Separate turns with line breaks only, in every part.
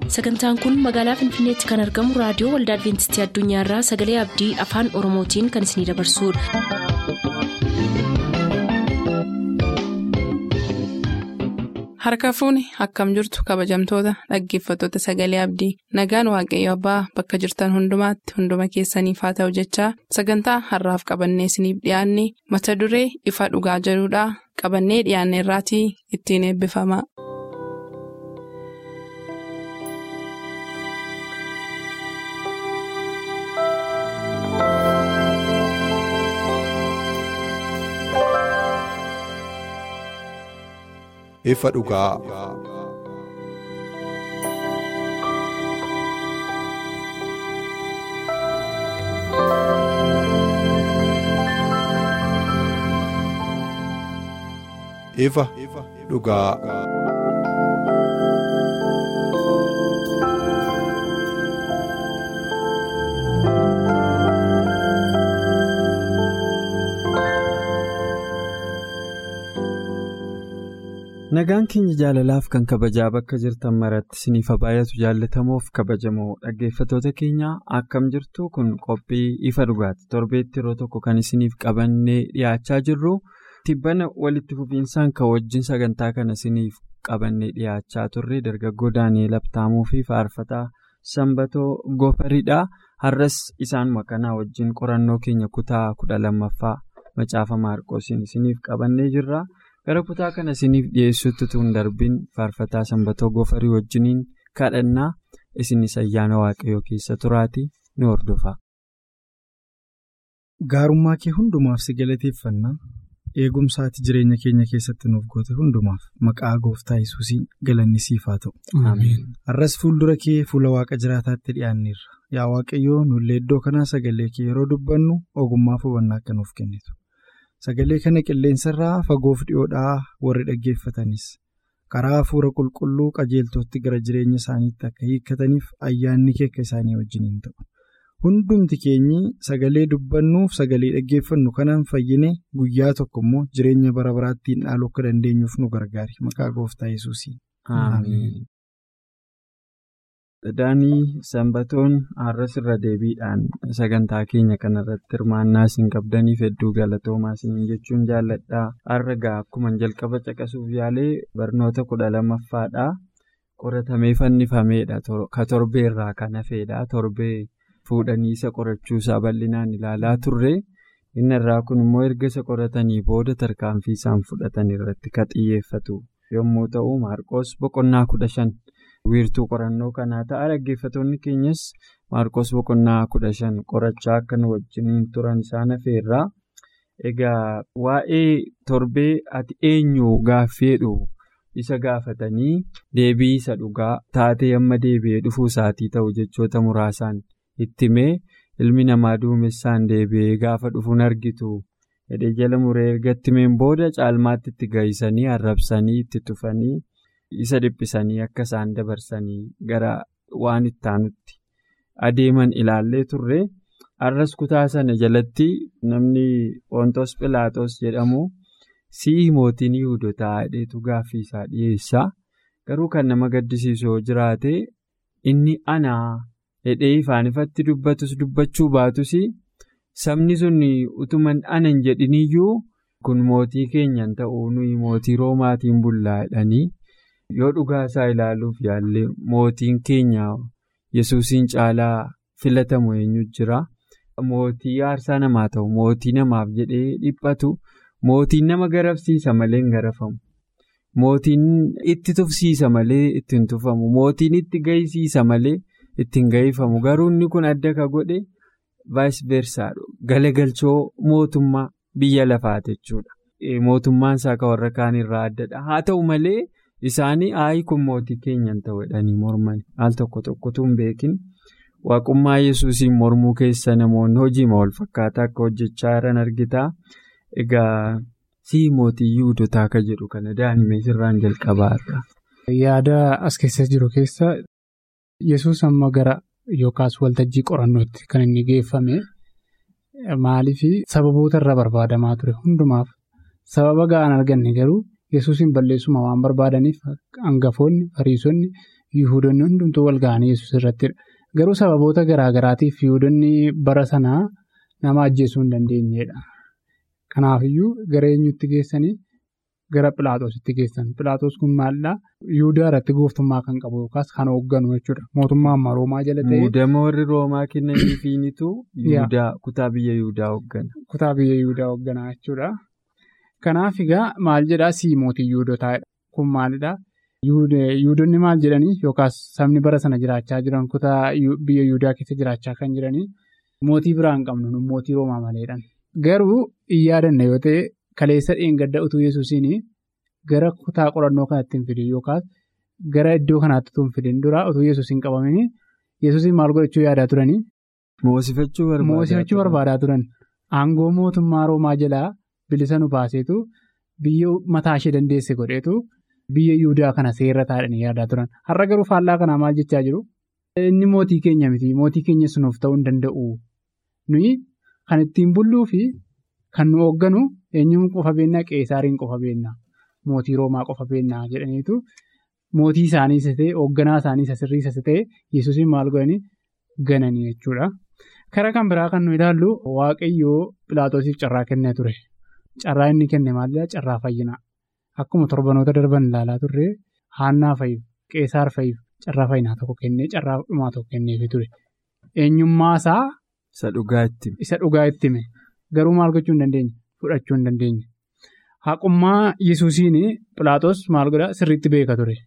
sagantaan kun magaalaa finfinneetti kan argamu raadiyoo waldaa adventistii addunyaarraa sagalee abdii afaan oromootiin kan isinidabarsudha.
harka fuuni akkam jirtu kabajamtoota dhaggeeffattoota sagalee abdii nagaan waaqayyo abbaa bakka jirtan hundumaatti hunduma keessaniif haa ta'u jechaa sagantaa harraaf qabannee isiniif dhiyaanne mata duree ifa dhugaa jedhudhaa qabannee dhiyaanne irraatii ittiin eebbifama.
ifa dhugaa. ifa dhugaa.
Nagaan keenya jaalalaaf kan kabajaa bakka jirtan maratti isiniif baay'atu jaallatamoof kabajamoo dhaggeeffatoota keenya akkam jirtu kun qophii ifa dhugaati torbeetti yeroo tokko kan isiniif qabannee dhiyaachaa jirru tibbana walitti fufiinsaan kan wajjin sagantaa kana isiniif qabannee dhiyaachaa turre dargaggoo daani'eel abtaamuu fi faarfataa sanbatoo gofaridha har'as isaanuma kanaa wajjin qorannoo keenya kutaa kudha lammaffaa macaafa maarqoosiin isiniif qabannee jirra. gara kutaa kana isiniif dhiyeessutti tun darbiin faarfataa sanbatoo gofarii wajjiniin kadhannaa isinis ayyaana waaqayyoo keessa turaati ni hordofa.
gaarummaa kee hundumaaf si galateeffannaa eegumsaati jireenya keenya keessatti nuuf goote hundumaaf maqaa gooftaa yesuusiin galanni siif haa ta'u. har'as fuuldura kee fuula waaqa jiraataatti dhiyaanneerra yaa waaqayyoo nullee iddoo kanaa sagalee kee yeroo dubbannu ogummaa fi hubannaa akka nuuf kennitu. Sagalee kana qilleensarraa fagoof dhiyoodhaa warri dhaggeeffatanis karaa hafuura qulqulluu qajeeltootti gara jireenya isaaniitti akka hiikkataniif ayyaanni kee akka isaanii wajjiniin ta'u. Hundumti keenyi sagalee dubbannuuf sagalee dhaggeeffannu kanaan fayyine guyyaa tokko immoo jireenya bara baraattiin dhaaluu akka dandeenyuuf nu gargaari maqaa gooftaa yesuusiin.
Daanii sanbatoon har'as irra deebiidhaan sagantaa keenya kanarratti hirmaannaa isin qabdaniif hedduu galatoomaa isin jechuun jaalladhaa har'a gaa akkuma jalqaba caqasuuf yaalee barnoota kudha lammaffaadhaa qoratamee fannifameedha ka torbeerraa kan hafeedha torbee fuudhanii isa qorachuusaa bal'inaan ilaalaa turre inni irraa kun immoo erga isa qoratanii booda tarkaanfii isaan fudhatan irratti ka xiyyeeffatu yommuu ta'u maarqoos boqonnaa kudha shan. wiirtuu qorannoo kanaa ta'a dhaggeeffatoonni keenyas maarqos boqonnaa kudha shan qorachaa akka nu wajjiniin turan isaan hafeerraa egaa waa'ee torbee ati eenyu gaaffeedhu isa gaafatanii deebii isa dhugaa taatee amma deebi'ee dhufuu isaatii ta'u jechoota muraasaan ittimee ilmi namaa duumessaan deebi'ee gaafa dhufuun argitu hidhee jala muree erga ittimeen booda caalmaatti itti gahisanii arrabsanii itti tufanii. isa dhiphisanii akka isaan dabarsanii gara waan itti aanutti adeeman ilaallee turre har'as kutaa sana jalatti namni Poontos Pilaatos jedhamu si'i mootiin Yihudotaa hidheetu gaaffii isaa dhiyeessaa garuu kan nama gaddisiisu yoo jiraate inni anaa hidhee ifaan ifatti dubbatus dubbachuu baatus sabni sun utuman anan jedhiniyyuu kun mootii keenyan ta'uu nuyi mootii roomaatiin bullaa jedhanii. yoo dhugaa isaa ilaaluuf yaallee mootiin keenya yesuusiin caalaa filatamu eenyu jira mootii aarsaa namaa ta'u mootii namaaf jedhee dhiphatu mootiin nama garafsiisa malee hin garafamu mootiin itti tufsiisa malee ittiin tufamu mootiin itti gahisiisa malee ittiin gahifamu garuu inni kun adda ka godhe vaayis versaadha galagalchoo mootummaa biyya lafaati jechuudha mootummaan isaa kan warra kaan irraa addadha haa ta'u malee. Isaanii aayi kun mootii keenyan ta'u jedhanii morman al tokko tokkotu hin beekin waaqummaa yesuusiin mormuu keessa namoonni hojiima wal fakkaataa akka hojjechaa jiran argitaa egaa sii mootii yihudotaa akka jedhu kana daa'imman irraan jalqabaarra.
Yaada as keessa jiru keessa yesus amma gara yookaas waltajjii qorannootti kan inni geeffame maaliif sababoota irra barbaadamaa ture hundumaaf sababa ga'an arganne garuu. yesuusin balleessuma waan barbaadaniif hangafoonni fariisonni Yihudoonni hundumtuu wal ga'anii yesus irrattidha. Garuu sababoota garaa garaatiif Yihudoonni bara sanaa nama ajjeesuu hin dandeenyedha. Kanaafiyyuu gara eenyutti geessanii gara Philaatoositti geessan. Philaatoos kun maalidhaa? Yihudaa irratti gooftummaa kan qabu yookaas kan hoogganu jechuudha. Mootummaa ammaa Roomaa jala ta'ee.
Muudama warri Roomaa kennaniifiinitu Yihudaa kutaa biyya Yihudaa hooggana.
Kutaa biyya Yihudaa hoogganaa jechuudha. Kanaaf egaa maal jedhaa sii mootii Yihudotaadha. Kun maalidhaa? Yihudoonni maal jedhanii yookaas sabni bara sana jiraachaa jiran kutaa biyya Yihudaa keessa jiraachaa kan jiranii mootii biraa hin qabnu mootii Roomaa maleedhaan. Garuu hin yaadanne yoo ta'e kaleessa dheengadda utuu Yesuusiin gara kutaa qorannoo kanatti hin fidin yookaas gara iddoo kanaatti utuu hin fidin dura utuu Yesuus hin qabamin Yesuusiin maal godhachuu yaadaa turanii?
Moosifachuu
barbaadaa turan. Aangoo mootummaa Roomaa jalaa bilisa nu baaseetu biyya mataa ishee dandeesse godheetu biyya Yihudaa kana seerra taa'anii yaadaa turan. Har'a garuu faallaa kanaa maal jechaa jiru? Inni mootii keenya miti. Mootii keenya sunuuf ta'uu hin danda'u. Nuyi kan ittiin bulluu fi kan nu hoogganu eenyuun qofa beennaa qeesaariin qofa beennaa mootii roomaa qofa beennaa jedhaniitu mootii isaanii isa ta'e hoogganaa isaanii isa sirrii isa ta'e yesuusiin maal godhanii gananii jechuudha. Karaa kan biraa kan nu ilaallu waaqayyoo Pilaatoosiif carraa kennee ture. Carraa inni kenne maalidhaa? Carraa fayyinaa. Akkuma torbanoota darban ilaalaa turre haannaa fayyif qeesaar fayyif carraa fayyinaa tokko kennee carraa dhumaa tokko kenneefii ture. Eenyummaa isaa.
Isa dhugaa itti hime.
Isa dhugaa itti hime. Garuu maal gochuu hin dandeenye? Fudhachuu hin dandeenye. Haqummaa Yesuusiin Pilaatos maal godhaa sirriitti beeka ture.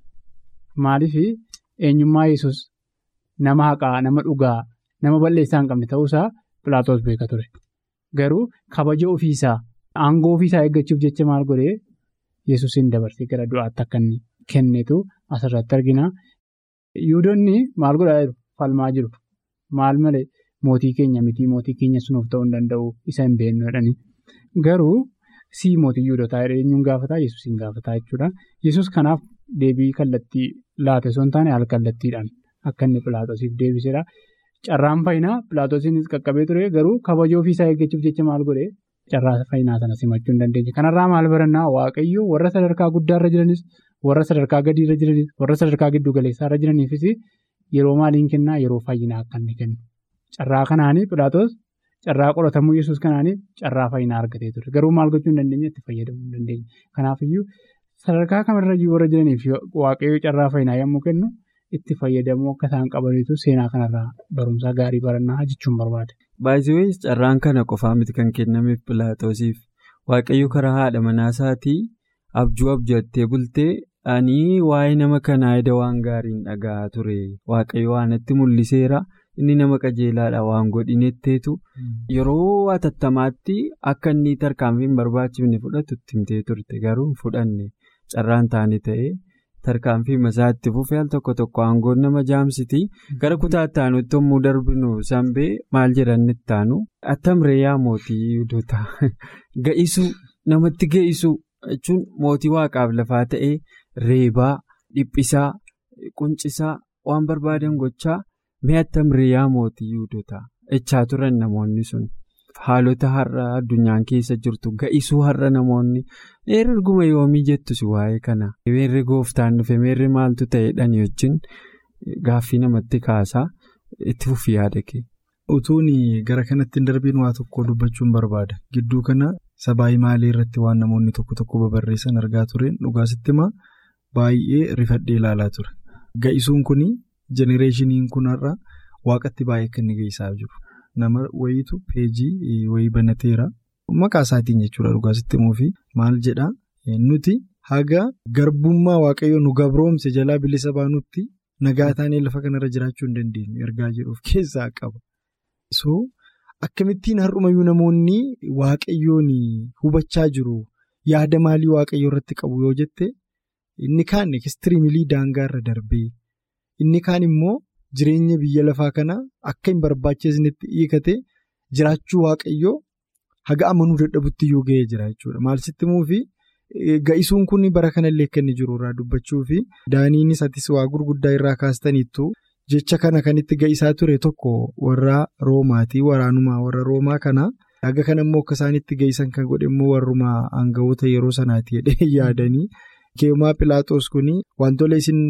Maaliif eenyummaa Yesuus nama haqaa, nama dhugaa, nama balleessaa hin qabne ta'uusaa Pilaatos beeka ture. Garuu kabaja ofiisaa, aangoo ofiisaa eeggachuuf jecha maal godhee Yesuusiin dabarsee gara du'aatti akka inni kennitu asirratti argina. Yihudoonni maal godhaa jiru? Falmaa jiru. Maal malee? Mootii keenya miti mootii keenya sunuuf ta'uu hin danda'u isa hin beeknu jedhanii garuu sii mootii Yihudotaa eenyuun gaafataa Yesuusiin gaafataa jechuudha. Yesuus kanaaf deebii kallattii laate osoo hin taane al kallattiidhaan akka inni Pilaatoosiif deebisedha. Carraan fayyinaa Pilaatoosiinis qaqqabee ture garuu kabaja ofiisaa eeggachuuf jecha maal godhee carraa fayyinaa sana simachuu hin dandeenye. Kanarraa maal barannaa waaqayyo warra sadarkaa guddaarra jiranis warra sadarkaa gadiirra jiranis warra sadarkaa giddu galeessaarra jiraniifis yeroo maaliin kennaa yeroo fayyinaa akka inni kennu. Carraa kanaanii Pilaatoos carraa qoratamuu Yesuus kanaanii carraa fayyinaa argatee ture. Garuu maal gochuu hin dandeenye itti fayyadamuu hin dandeenye. Kanaafiyyuu sadarkaa kamirra warra jiraniif waaqayyoo carraa fayyinaa yommuu kennu itti fayyadamuu akka isaan qabaniitu seenaa kanarraa barumsa gaarii barannaa jechuun barbaade.
Baay'ee carraan kana qofaa miti kan kennameef Pilaatoosiif waaqayyo karaa haadha manaasaati abjuu abjattee bultee ani waa'ee nama kanaa eda waan gaariin dhaga'aa ture waaqayyo waan itti mul'iseera. Inni nama qajeelaadha waan godhinetteetu yeroo atattamaatti akka inni tarkaanfii hin barbaachifne fudhatu itti himtee turte garuu hin fudhanne carraan taane ta'ee tarkaanfii masaatti fufee al tokko tokko aangoon nama jaamsiti gara kutaatti aanutti yommuu darbinu sanbee maal jedhan itti aanu attamree yaa mootii Yihudotaa ga'isuu namatti ga'isuu jechuun mootii waaqaaf lafaa ta'ee reebaa dhiphisaa quncisaa waan barbaadan gochaa. Mi'aatti amriyaa mootii Yihudotaa echaa turan namoonni sun haalota har'a addunyaan keessa jirtu ga'isuu har'a namoonni meerri erguma yoomii jettus waa'ee kana meerri gooftaan dhufe meerri maaltu ta'edhaan wajjin gaaffii namatti kaasaa itti fufi yaada kee.
Utuun gara kanatti hin darbiin waa tokko dubbachuun barbaada gidduu kana sabaa maalii irratti waan namoonni tokko tokko babarreessan argaa tureen dhugaasitti himaa baay'ee rifadhee ilaalaa ture ga'isuun kuni. Jenereeshiniin kun har'a waaqatti baay'ee kan inni geessaa jiru. Nama wayiitu peejii wayii banateera. Maqaa isaatiin jechuudha dhugaasitti immoo maal jedhaa nuti haga garbummaa waaqayyo nu gabroomse jalaa bilisa baanutti nagaa taanee lafa kanarra jiraachuu hin dandeenyu ergaa jedhuuf keessaa qaba. So akkamittiin har'umayyuu namoonni waaqayyoon hubachaa jiru yaada maalii waaqayyo irratti qabu yoo jette inni kaan ekistiriimilii daangaarra darbee. Inni kaan immoo jireenya biyya lafaa kanaa akka hin barbaachisnetti hiikate jiraachuu waaqayyoo haga amanuu dadhabutti iyyuu ga'ee jira jechuudha. Maal sitti muufi ga'isuun kun bara kanallee akka inni jiru irraa dubbachuu fi daaniinis atis waa gurguddaa irraa kaastaniittu jecha kana kan itti ga'isaa ture tokko warra roomaati waraanumaa warra roomaa kana haga kana immoo akka isaan itti ga'isan kan godhe immoo warrumaa aangawoota yeroo sanaati jedhee yaadanii keemaa pilaaxoos kun wantoota isin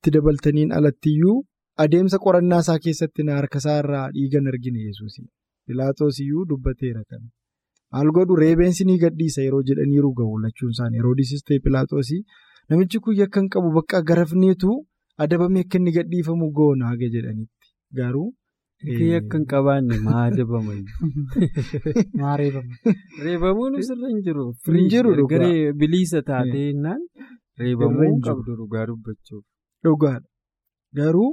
itti dabaltaniin alattiyyuu adeemsa qorannaa isaa keessatti na harkasaa irraa dhiigan argine yesuus Pilaaxoos iyyuu dubbateera kana. Maal godhu reebeensi ni gadhiisa yeroo jedhaniiru ga'u lachuun isaanii Heroodisis ta'e Pilaaxoosii namichi kun yakka hin qabu bakka garafneetu adabamee akka inni gadhiifamu goona haga jedhanitti garuu.
Yakka hin qabaanne maa adabama
Maa reebama.
Reebamuun sirra hin jiru.
Hin jiru dhugaa.
Garee bilisa taatee innaan reebamuu hin qabdu dhugaa dubbachuuf.
Dhugaadha. Garuu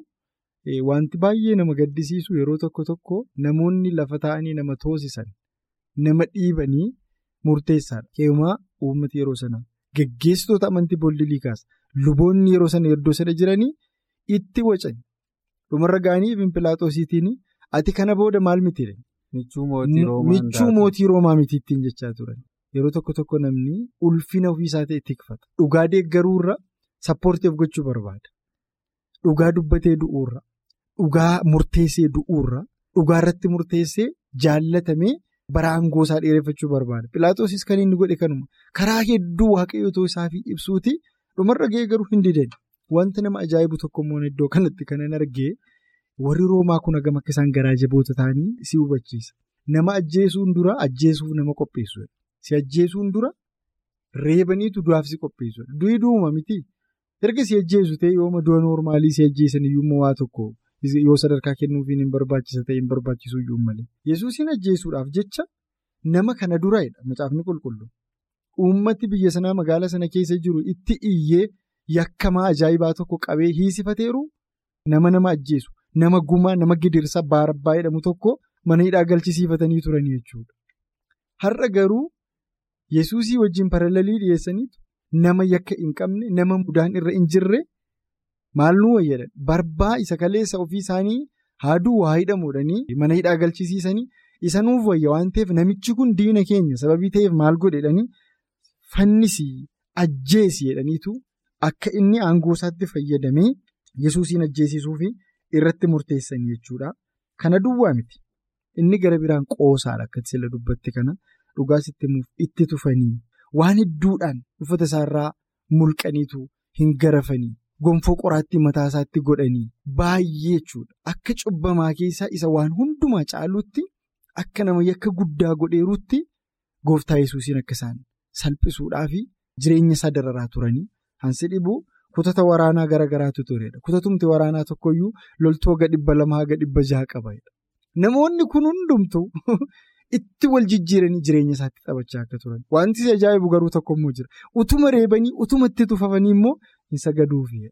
wanti baay'ee nama gaddisiisu yeroo tokko tokko namoonni lafa taa'anii nama toosisan nama dhiibanii murteessaadha. Keewumaa uummati yeroo sana geggeessitoota amantii booldilii kaasa. Luboonni yeroo sana iddoo sana jiranii itti wacan. Dhumarra ga'anii Pilaaxoosiitiin ati kana booda maal miti?
Michuu mootii Roomaa.
Michuu mootii Roomaa miti ittiin jechaa turan. Yeroo tokko tokko namni ulfina ofiisaa ta'e tikfata. Dhugaa deeggaruurra sappoortiif gochuu barbaada. Dhugaa dubbatee du'uurra. Dhugaa murteessee du'uurra. Dhugaa irratti murteessee jaallatamee bara aangoo isaa dheereffachuu barbaada. Pilaaxoosis kan inni godhe kanuma. Karaa hedduu waaqayyoo isaafii ibsuuti dhumarra ga'ee garuu hin didan. Wanti nama ajaa'ibu tokkommoo iddoo kanatti kanan argee warri Roomaa kun hagam akka isaan garaa jaboota ta'anii si hubachiisa. Nama ajjeesuun dura ajjeesuuf nama qopheessuudha. Si ajjeesuun dura reebaniitu du'aaf si qopheessuudha. Du'i du'uma miti. Erga si ajjeesu ta'e yooma du'a noormaalii si ajjeesan iyyuu waa tokko yoo sadarkaa kennuufiin hin barbaachisa ta'e hin barbaachisu iyyuu malee. Yesuusin ajjeesuudhaaf jecha nama kana duraadha macaafni qulqullu. Uummati biyya sanaa magaala sana keessa jiru itti iyyee. Yakkamaa ajaa'ibaa tokko qabee hiisifateeru nama nama ajjeesu nama gumaa nama gidirsa baarabbaa jedhamu tokko mana hidhaa galchisiifatanii turanii jechuudha. Har'a garuu yesuusii wajjin paralelii dhiyeessaniitu nama yakka hin qabne nama mudaan irra hin jirre maal nu wayyadan barbaa isa kaleessa ofii isaanii haaduu waa hidhamuudhanii mana hidhaa galchisiisanii isa nuuf wayya waan ta'eef namichi kun diina keenya sababii ta'eef maal godhedhanii fannisii ajjeesi jedhaniitu. Akka inni aangoo isaatti fayyadamee yesuusiin ajjeesisuuf irratti murteessanii jechuudha. Kana duwwaa miti. Inni gara biraan qoosaadha akka sila dubbatti kana dhugaas itti tufanii waan hedduudhaan uffata isaarraa mulqaniitu hin garafanii gonfoo qoraattii mataa isaatti godhanii baay'ee jechuudha. Akka cubbamaa keessaa isa waan hundumaa caalutti akka nama yakka guddaa godheeruutti gooftaa yesuusiin akka isaan salphisuudhaaf jireenya isaa dararaa turanii. Hansi dhibuu kutata waraanaa gara garaatu turedha. Kutatumti waraanaa tokkoyyuu loltuu haga dhibba lama haga dhibba jaha qabaedha. Namoonni kun hundumtu itti wal jijjiiranii jireenya isaatti taphachaa akka turan. Wanti si ajaa'ibu garuu tokkommoo jira. Utuma reebanii utuma itti tufafanii immoo hin sagaduufidha.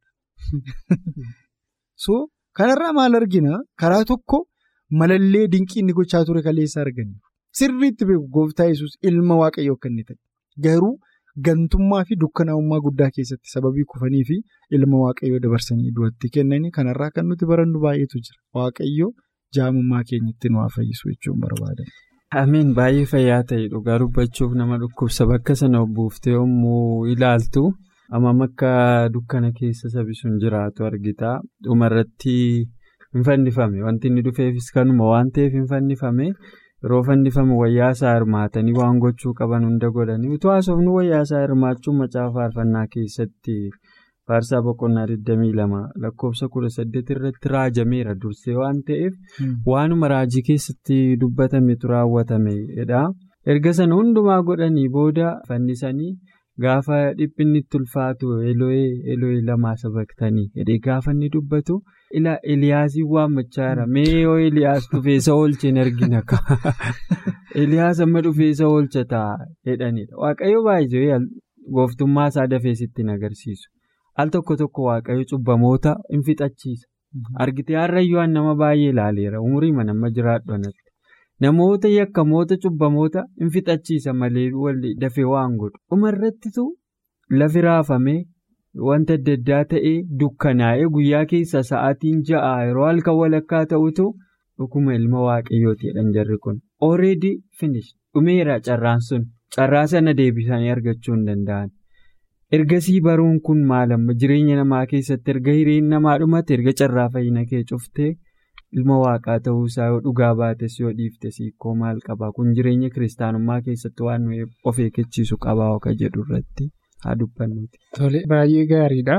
So kanarraa maal argina karaa tokko malallee dinqii inni gochaa ture kaleessa arganiif. Sirriitti beeku gooftaa yesus ilma waaqayyoo akka inni ta'e. Garuu. Gantummaa fi dukkanaa'ummaa guddaa keessatti sababii kufanii fi ilma waaqayyoo dabarsanii du'atti kennanii kanarraa kan nuti barannu baay'eetu jira. Waaqayyoo jaamummaa keenyatti nu haa fayyisu jechuun barbaada.
Ameen baay'ee fayyaa ta'e dhugaa dubbachuuf nama dhukkubsa bakka sana buuftee yommuu ilaaltu hammam akka dukkana keessa sabi sun jiraatu argita. Dhumarratti hin fannifame wanti inni dhufeefis kanuma waan ta'eef hin fannifame. Yeroo fannifamu wayyaa isaa hirmaatanii waan gochuu qaban hunda godhanii utuu haasofnu wayyaa isaa hirmaachuun macaafa faarfannaa keessatti faarsaa boqonnaa 22 lakkoofsa 18 irratti raajameera dursee waan ta'eef waanuma raajii keessatti dubbatametu raawwatameedha. Erga sana hundumaa godhanii booda fannisanii gaafa dhiphinni itti ulfaatu elo'ee elo'ee lamaa sabaktanii jedhee gaafa inni dubbatu. Eliyaasiin waammachaa jira. Mee yoo Eliyaas dhufeessa oolcheen argina ka. Eliyaas amma dhufeessa oolcha ta'a jedhanidha. Waaqayyo baay'ee gooftummaa isaa dafee sitti hin agarsiisu. Al tokko tokko waaqayyo cubbamoota hin fixachiisa. Argitee har'ayyuu nama baay'ee ilaaleera. Umurii nama jiraadhu anatti. Namoota yakkamoota cubbamoota hin fixachiisa malee dafee waan godhu. Dhumarrattitu lafi raafamee. Wanta adda addaa ta'ee dukkanaa'ee guyyaa keessa sa'aatiin ja'a yeroo halkan walakkaa ta'utu dhuguma ilma waaqayyooti jedhan jarri kun. Already finish dhumeera carraan sun carraa sana deebisanii argachuu hin danda'an. Ergasii baruun kun maal amma jireenya namaa keessatti erga hiriin namaa dhumate erga carraa fayyina kee cuftee ilma waaqaa ta'uusaa yoo dhugaa baates yoo dhiiftes hiikoo maal qabaa kun jireenya kiristaanummaa keessatti waan of eeggachiisu qabaa oka jedhu irratti. haa dubbannuuti.
Tole baay'ee gaariidha.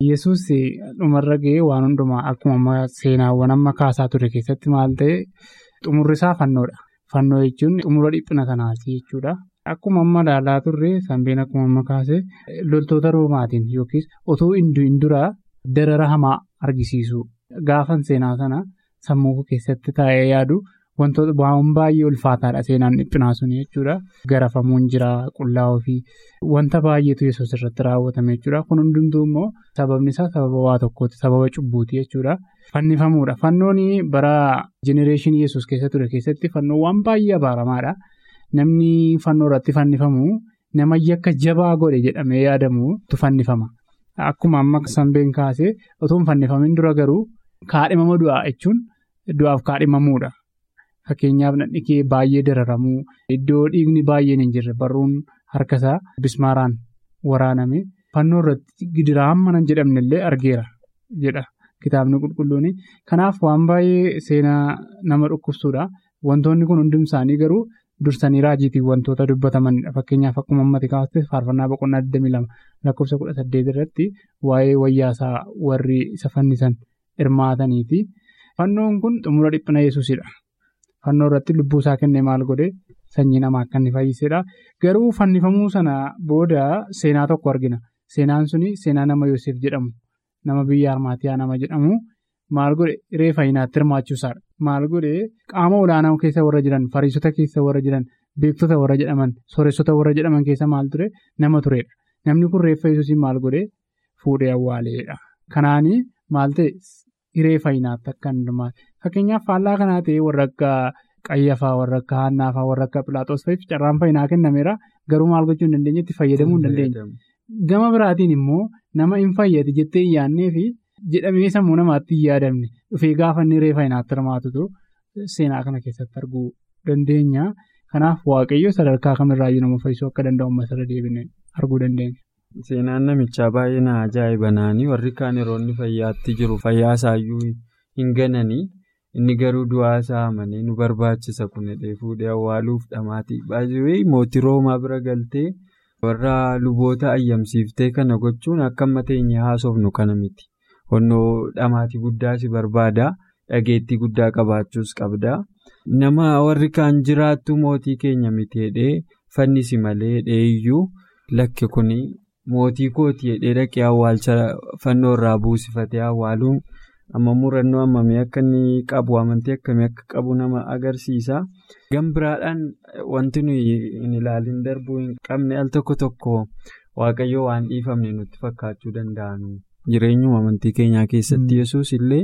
Yesuus dhumarra ga'ee waan hundumaa akkuma seenaawwan amma kaasaa ture keessatti maal ta'e xumurri isaa fannoodha. Fannoo jechuun xumura dhiphina sanaati jechuudha. Akkuma amma ilaalaa turre sanbeen akkuma amma kaase loltoota roomaatiin yookiis otoo hin duraa darara hamaa argisiisu. Gaafan seenaa sana sammuu keessatti taa'ee yaadu wantoota waan baay'ee ulfaataadha seenaan dhiphinaa sun jechuudha. Garafamuun jira qullaa ofii wanta baay'eetu yesuus irratti raawwatame jechuudha. Kun hundumtuu immoo sababni isaa sababa waa tokkooti sababa cubbuuti jechuudha. Fannifamuudha. Fannoon bara jenereeshinii yesuus keessa ture keessatti fannoo waan baay'ee abaaramaadha. Namni fannoo irratti fannifamu nama yakka jabaa godhe jedhamee yaadamutu fannifama. Akkuma amma sanbeen kaasee otoo hin fannifamin dura garuu kaadhimama du'aa jechuun du'aaf kaadhimamuudha. Fakkeenyaaf nadhi kee baay'ee dararamuu iddoo dhiigni baay'een hin jirre barruun harkasaa bismaaraan waraaname fannoo irratti gidiraa hamma nan jedhamne illee argeera jedha kitaabni qulqulluun. Kanaaf waan baay'ee seenaa nama dhukkubsuudha. Wantoonni kun hundi isaanii garuu dursanii raajiitiin wantoota dubbatamanidha. Fakkeenyaaf akkuma ammatti kaastee faarfannaa boqonnaa 22 lakkoofsa 18 irratti waa'ee wayyaasaa warri isa fannisan hirmaataniiti. Fannoon kun xumura dhiphina yesuusidha. Fannoo irratti lubbuu isaa kennee maal godhe sanyii namaa akka inni fayyisedha. Garuu fannifamuu sana booda seenaa tokko argina. Seenaan suni seenaa nama Yoosef jedhamu nama biyya Armaatiyaa nama jedhamu maal godhe reefa hinaatti hirmaachuusaadha. Maal godhe qaama olaanaa keessa warra jiran fariisota keessa warra jiran beektota warra jedhaman sooressota warra jedhaman keessa maal ture nama turedha. Namni kun reeffa yesuusiin maal godhe fuudhee awwaaleedha. Kanaanii maal ta'e reefa hinaatti akka hin hirmaate. Fakkeenyaaf faallaa kanaa ta'e warra akka qayyafaa warra akka haannaafaa warra akka pilaaxoos fa'iif carraan fayyinaa kennameera garuu maal gochuu hin dandeenye itti fayyadamuu hin dandeenye. Gama biraatiin immoo nama hin fayyade jettee hin yaadnee fi jedhamee sammuu namaatti hin yaadamne dhufee gaafa inni reefa hinaatti hirmaatutu seenaa kana keessatti arguu dandeenya. Kanaaf waaqayyo sadarkaa kamirraayyuu nama fayyisuu akka danda'u masarra deebinee arguu dandeenya.
Seenaan namichaa baay'ee na ajaa'ibanaanii warri kaan yeroo inni fayyaatti jiru fayyaa isaayyuu hin gananii inni garuu du'aa isaa amanee nu barbaachisa kun hidhee fuudhee awwaaluuf dhamaatii baay'ee mootii roomaa bira galtee warra luboota ayyamsiiftee kana gochuun akka amma teenye haasofnu kana miti. Honnoo dhamaatii guddaa si barbaada dhageettii guddaa qabaachuus qabda. Nama warri kaan jiraattu mootii keenya miti hidhee fannisi malee hidhee iyyuu lakki kuni. Mootii kooti hidhee dhaqee awwaalcha fannoo irraa buusifatee awwaaluun amma murannoo hammamii akka inni qabu amantii akkamii akka qabu nama agarsiisa. Gambiraadhaan wanti nuyi hin ilaalin darbuu hin qabne al tokko tokko waaqayyoo waan dhiifamne nutti fakkaachuu danda'anu. Jireenyuma amantii keenyaa keessatti yesus illee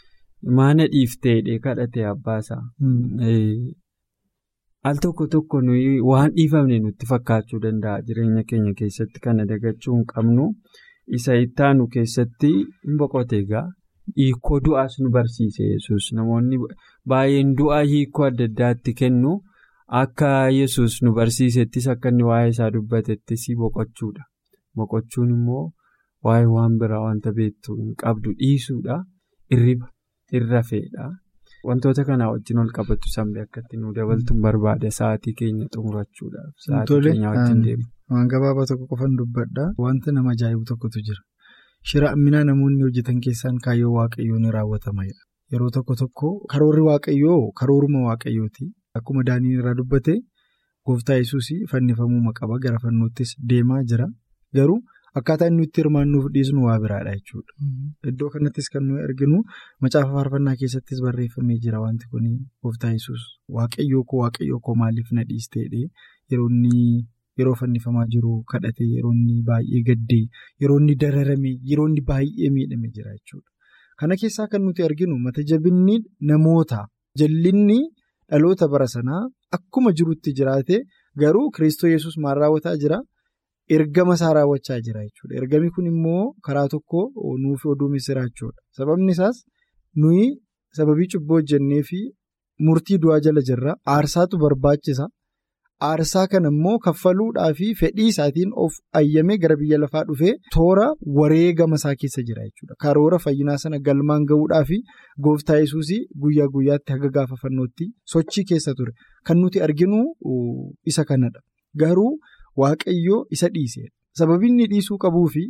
maana dhiiftee hidhee kadhate abbaasaa. Al tokko tokko nuyi waan dhiifamne nutti fakkaachuu danda'a jireenya keenya keessatti kana dagachuu hin qabnu isa ittaanu keessatti hin boqote egaa hiikoo du'aas nu barsiise yesus namoonni baay'een du'aa hiikoo adda addaatti kennu akka yesus nu barsiisettis akka inni waa'ee isaa dubbatettis boqochuudha boqochuun immoo waa'ee waan biraa wanta beektu hin qabdu dhiisuudha irriba irrafeedha. Wantoota kanaa wajjin ol qabatu sammee akkatti nu dabaltuun barbaada sa'aatii keenya xumurachuudhaaf. Sa'aatii keenya wajjin deema.
Waan gabaabaa tokko qofan dubbadha. Wanta nama ajaa'ibu tokkotu jira. Shira amminaa namoonni hojjetan keessaan kaayyoo waaqayyoo ni raawwatamadha. Yeroo tokko tokko karoorri waaqayyoo karooruma waaqayyooti. Akkuma daaniin irraa dubbate gooftaa yesuus fannifamuu qaba gara fannoottis deemaa jira. Garuu akkaataa inni itti hirmaannuuf dhiisnu waa biraadha jechuudha. Iddoo kanattis kan nuyi arginu macaafa faarfannaa keessattis barreeffamee jira wanti kun gooftaa yesus waaqayyoo koo waaqayyoo koo maaliif na dhiisteedhe yeroo inni yeroo fannifamaa jiru kadhate yeroo inni baay'ee gaddee yeroo inni dararame yeroo inni baay'ee miidhame jira jechuudha. Kana keessaa kan nuti arginu mata jabinni namoota jallinni dhaloota bara sanaa akkuma jirutti jiraate garuu kiristoos yesus maal raawwataa jira. Ergama isaa raawwachaa jira jechuudha. Ergami kun immoo karaa tokko nuuf oduu misiraachuudha. Sababni isaas nuyi sababii cubbuu hojjennee fi murtii du'aa jala jirra. Aarsaatu barbaachisa. Aarsaa kana immoo kaffaluudhaa fi fedhii isaatiin of ayyamee gara biyya lafaa dhufee toora wareegama isaa keessa jira jechuudha. Karoora fayyinaa sana galmaan gahuudhaa fi gooftaa yesuus guyyaa guyyaatti haga gaafa fannootti sochii keessa ture. Kan nuti arginu isa kanadha. Garuu. Waaqayyoo isa dhiisedha. Sababii inni dhiisuu qabuu fi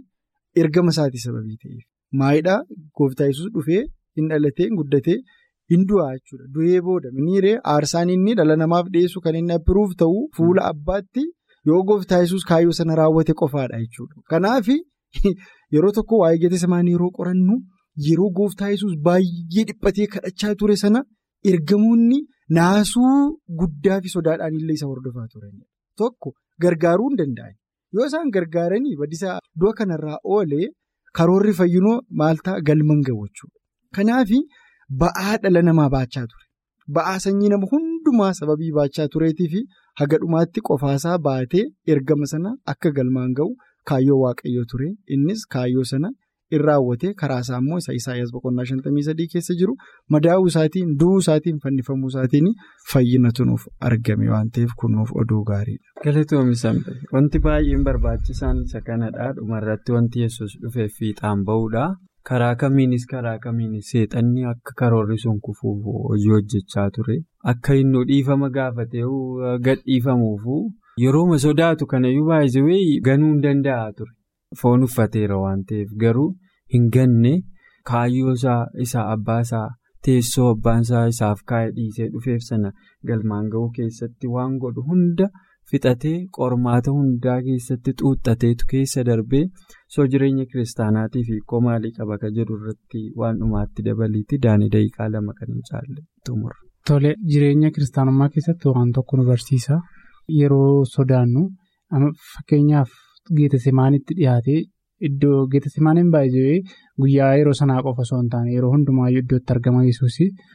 ergama isaatii sababii ta'eef. Maayidhaa gooftaa yesus dhufee hin dhalatee hin guddatee hin du'aa jechuudha. Du'ee booda miniiree aarsaan inni dhala namaaf dhiyeessu kan inni appiruuf ta'u fuula abbaatti yoo gooftaa yesus kaayyoo sana raawwate qofaadha jechuudha. Kanaaf yeroo tokko waa'ee Geetesemaanii yeroo qorannu yeroo gooftaa yesus baay'ee dhiphatee kadhachaa ture sana ergamoonni naasuu guddaa fi sodaadhaan illee isa hordofaa turanidha. Tokko gargaaruu hin danda'an. Yoo isaan gargaaranii badisaa du'a kanarraa oolee karoorri fayyinoo maal ta'a galman gahu jechuudha. Kanaaf ba'aa dhala namaa baachaa ture. Ba'aa sanyii nama hundumaa sababii baachaa tureetii fi haga dhumaatti qofaasaa baatee ergama sana akka galmaan gahu kaayyoo waaqayyoo ture. Innis kaayyoo sana in raawwate karaasaa immoo isa Isaayyaas boqonnaa shantamii sadii keessa jiru madaa'uu isaatiin du'uu isaatiin fannifamuu isaatiin fayyinatu nuuf argame waan ta'eef kun nuuf oduu gaariidha.
Galatoomii Sambe wanti baay'een barbaachisaan isa kanadha dhumarratti wanti yesus dhufeef fiixaan ba'uudha. Karaa kamiinis karaa kamiinis seexanni akka karoorri sun kufuuf hojii hojjechaa ture. Akka inni dhiifama gaafatee gad dhiifamuufu yerooma sodaatu kanayyuu baay'isee ganuu hin danda'a ture. Foon uffateera waan ta'eef garuu hin ganne kaayyoo isaa abbaa isaa teessoo abbaan isaa isaaf kaa'ee dhiisee dhufeef sana galmaan ga'uu keessatti waan godhu hunda fixatee qormaata hundaa keessatti xuuxateetu keessa darbee soo jireenya kiristaanaatii fi hiikoo maalii qaba ka jedhu irratti waan dhumaatti dabaliiti daanii daqiiqaa lama kan hin caalle xumura.
Tole jireenya kiristaanummaa keessatti waan tokko nu barsiisa yeroo sodaannu fakkeenyaaf. Geetasimaanitti dhiyaatee iddoo geetasimaaniin baay'ee guyyaa yeroo sanaa qofa osoo hin taane yeroo hundumaayyuu iddootti argama yesuus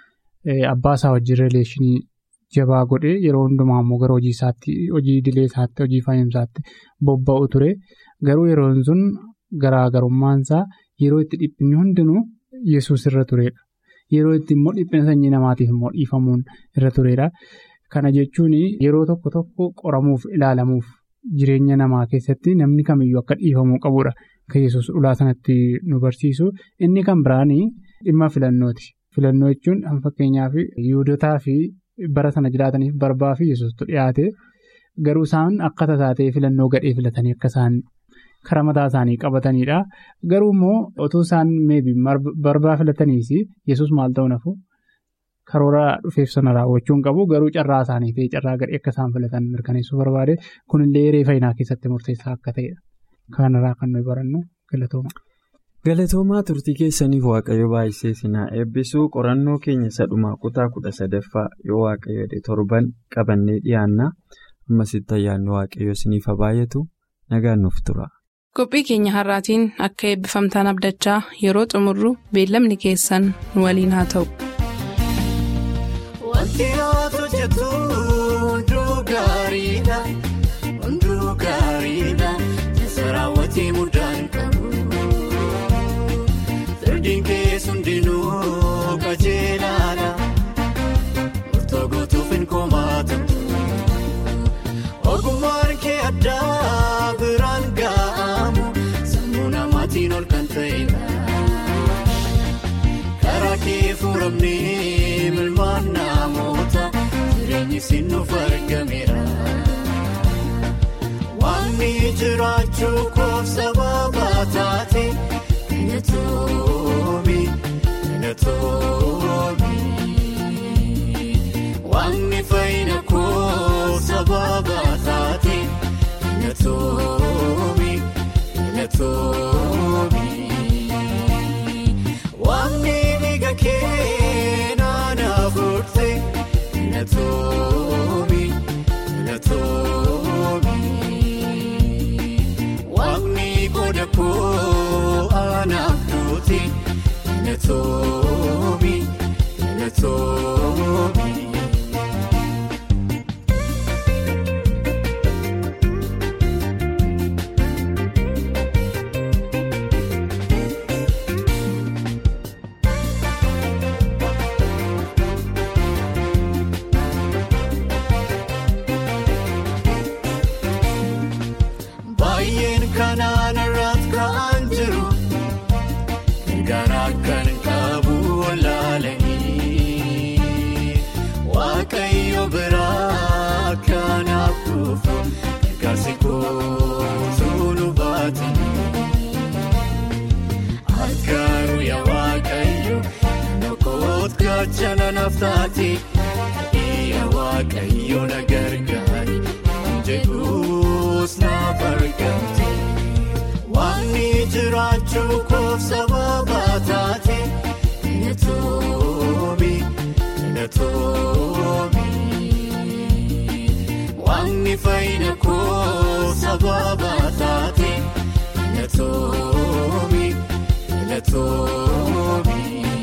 abbaa isaa wajjin rileeshinii jabaa godhee yeroo hundumaa immoo gara hojii isaatti hojii idilee isaatti hojii fayyumsaatti bobba'u ture garuu yeroon sun garaagarummaan isaa yeroo itti dhiphinni hundinuu yesuus irra turedha yeroo itti immoo dhiphina sanyii namaatiif immoo dhiifamuun irra turedha kana jechuun yeroo tokko tokko qoramuuf ilaalamuuf. Jireenya namaa keessatti namni kamiyyuu akka dhiifamuu qabudha. Kan yesus ulaa sanatti nu barsiisu. Inni kan biraanii dhimma filannooti. Filannoo jechuun fakkeenyaaf yuudotaa fi bara sana jiraataniif barbaa fi yesustu dhiyaate garuu isaan akka tasaatee filannoo gadhee filatanii akka isaan karaa mataa isaanii qabatanidha. Garuu immoo otoo isaan meebi barbaa filataniis yesus maal ta'u nafu karoora dhufeef sana raawwachuu hin qabu garuu carraa isaanii ta'e carraa gadhee akka isaan filatan mirkaneessuu barbaade kunillee hiree fayyinaa keessatti murteessaa akka ta'edha. Kanarraa kan nuyi barannu galatooma.
Galatoomaa turtii keessaniif waaqayyo baay'isee sinaa eebbisuu qorannoo keenya sadhumaa kutaa kudha sadaffaa yoo waaqayyo torban qabannee dhiyaanna ammasitti ayyaanni waaqayyo isiniif baay'atu nagaan nuuf tura.
Qophii keenya har'aatiin akka eebbifamtaan abdachaa yeroo xumurru beellamni keessan nu waliin haa ta'u.
Wanti ati hojjetu hunduu gaariidha. Hunduu gaariidha. Keessa raawwatee mudaan qabu. Sirdiin keessa hundinuu qajeelaadha. Murtoo gootuuf hin komaatamu. Ogummaan kee addaa biraan ga'amu. Sammuu namaatiin ol kan ta'edha. Karaa kee furamnee milmaan namoota jireenyi sinuuf argameera. Waanni jiraachuu koof sababa taate galatoomii galatoomii. Waanni fayyina koof sababa taate galatoomii galatoomii. Waanni dhiiga keenan afurte galatoomii galatoomii. Waanni qooda koo anaaf duute galatoomii galatoomii. Baay'een kanaan irratti ka'an jiru garaa kan qabu walaalanii gaachana naaf taate iyya waaqayyo na gargaari jedhuus naaf argamte waanni jiraachuu koof sababa taate netoomi netoomi waanni fayyina koof sababa taate netoomi netoomi.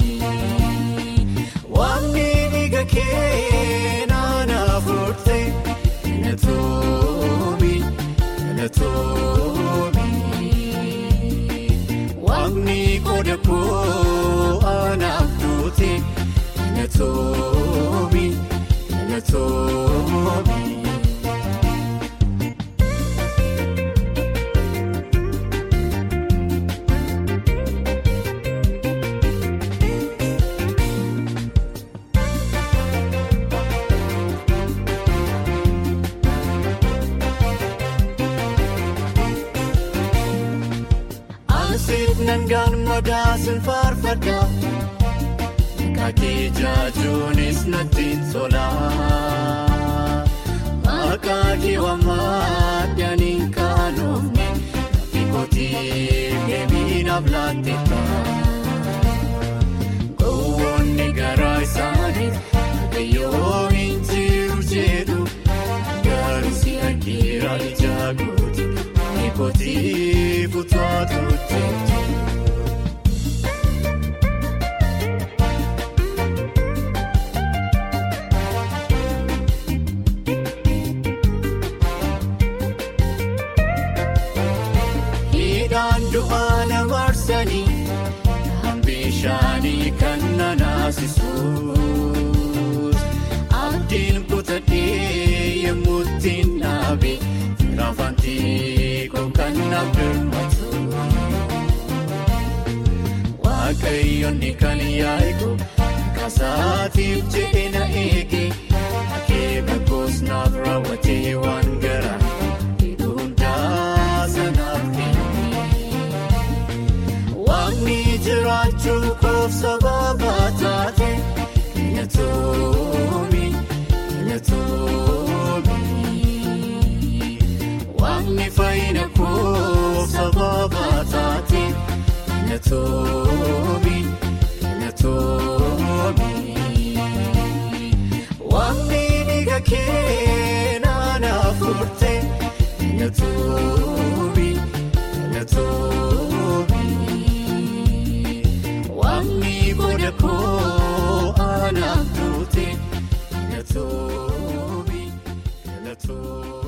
Waanti dhiiga kee naaf furte netoomi netoomi. Waanti qooda koo anaaf duute netoomi netoomi. Ansiif nangaan madaasin faarfadha Kaakee jaajuunis nattiin tola Maqaa kee waammaadhaan kaanoofne Fi kootii deebiinaaf laatteetta Gowwoonni garaa isaaniif Waaqayyoo hin jiru jedhu Garuu si argira ija gooti Kootii fuutuutu jeetu. Hidhaan du'aa na marsanii bishaanii kan na naasisuus abdiin kutadhee yemmuu ittiin dhaabe raafantii koo kan na birmatu waaqayyoonni kan yaa'iku kasaatiif jedhe na eege akeeka koos naaf raawwatee waan garaa hundaa sanaaf kenne. Waanti jiraachuu koof sababa taate netoomi netoomi. Waanti fayyina koof sababa taate netoomi netoomi. Waanti dhiiga kee naaf furte netoomi netoomi. Waanti qooda koo anaaf duute netoomi netoomi.